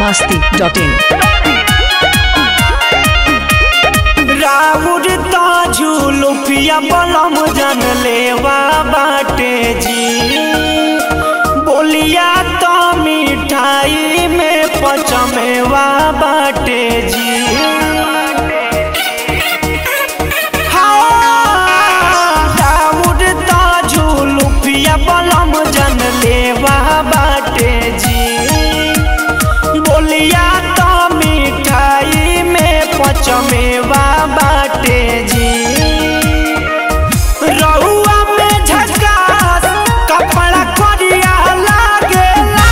masti.in. राउर ताजू लुफिया बलम जन लेवा बाटे जी बोलिया तो मिठाई में पचमेवा बाटे जी हाँ, राउर ताजू लुफिया बलम जन लेवा बाटे जी बोलिया तो मिठाई में पचमेवा बाटे जी रहुआ में झकास कपड़ा करिया लागेला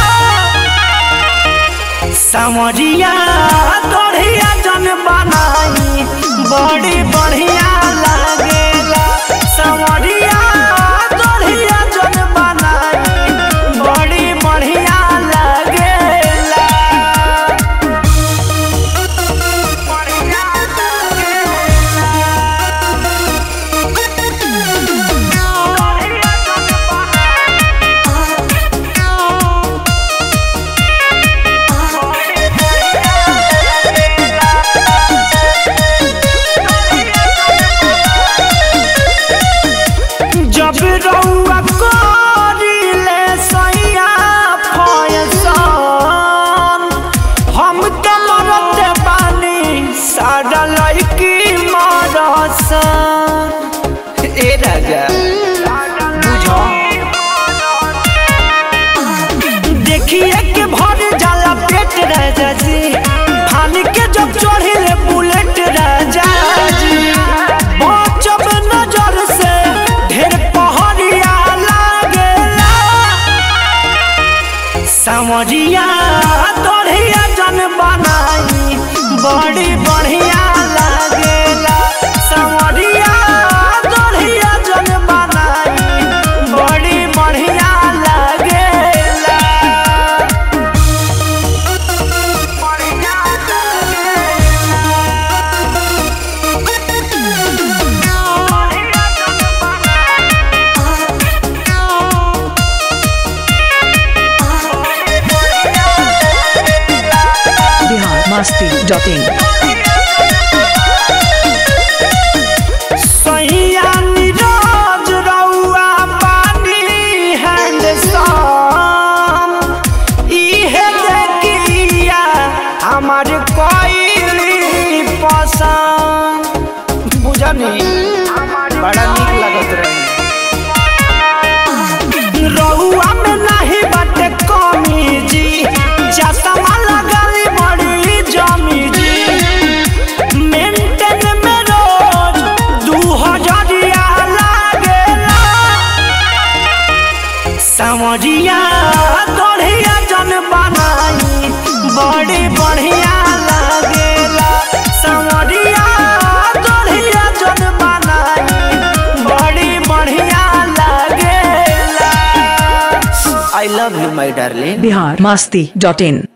समरिया तोड़िया जन बनाई बड़ी बढ़िया लागेला समरिया तोड़िया जन बनाई बड़ी बढ़िया लागेला जब रउआ करिले सैया फयसान हम त मरत बानी सारा लड़की मरसन ए राजा बुझो देखिए के भर जाला पेट राजा जी फान के जब चढ़िले बुलेट राजा जी बचब नजर से ढेर पहरिया लागेला समरिया तोड़िया जन बनाई बड़ी बढ़िया लागेला समरिया तोड़िया जन बनाई बड़ी बढ़िया लागेला Bihar masti.in. सैया नीरज रउआ पानी हैंडसम इहे देखिया हमार कोइली पसंद बुझनी बड़ा नीक लगत रही रउआ में नहीं बाटे कमी जी चश्मा लगाली बड़ी जमी जी मेंटेन में रोज दू हजरिया लागेला समरिया तोड़िया जन बनाई बड़ी बढ़िया लागेला समरिया तोड़िया जन बनाई बड़ी बढ़िया लागेला I love you my darling Bihar masti.in.